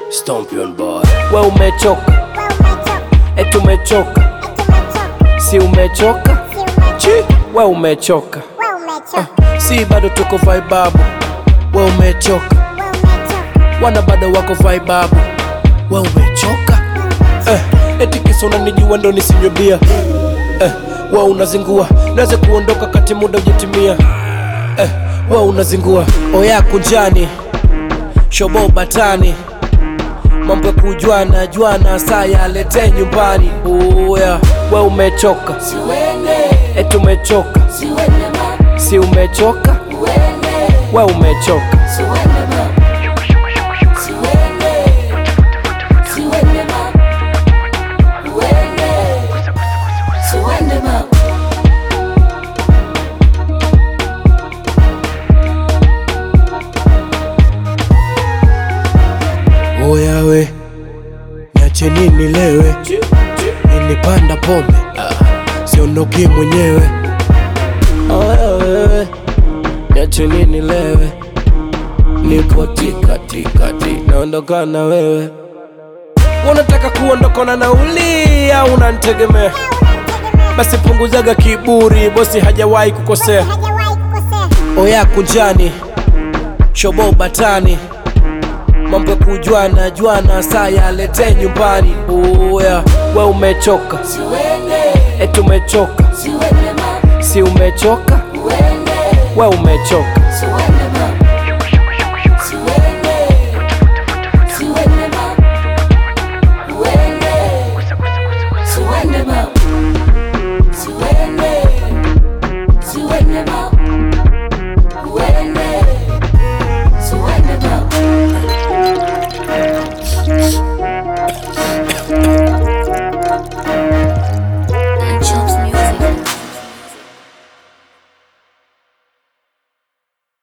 Stompion boy. We umechoka, eti umechoka, si umechoka? Chi, we umechoka. Si bado tuko vibabu, we umechoka. Wana bado wako vibabu, we umechoka. Eh, eti kisa unanijua ndo nisinywe bia. Eh, we unazingua, naweza kuondoka kati muda ujatimia. Eh, we unazingua, oya kunjani, shobo batani mambo ya kujwana jwana saa yalete nyumbani uya we umechoka eti umechoka si umechoka we umechoka oya we niache nini lewe nilipanda pombe siondoki mwenyewe oya wewe niache nini lewe nipo tikatikati naondoka na wewe unataka kuondokana na uli au unanitegemea basi punguzaga kiburi bosi hajawahi kukosea oya kunjani shobo batani mambo ya kujwana jwana saa yalete nyumbani uya we umechoka eti umechoka si umechoka we umechoka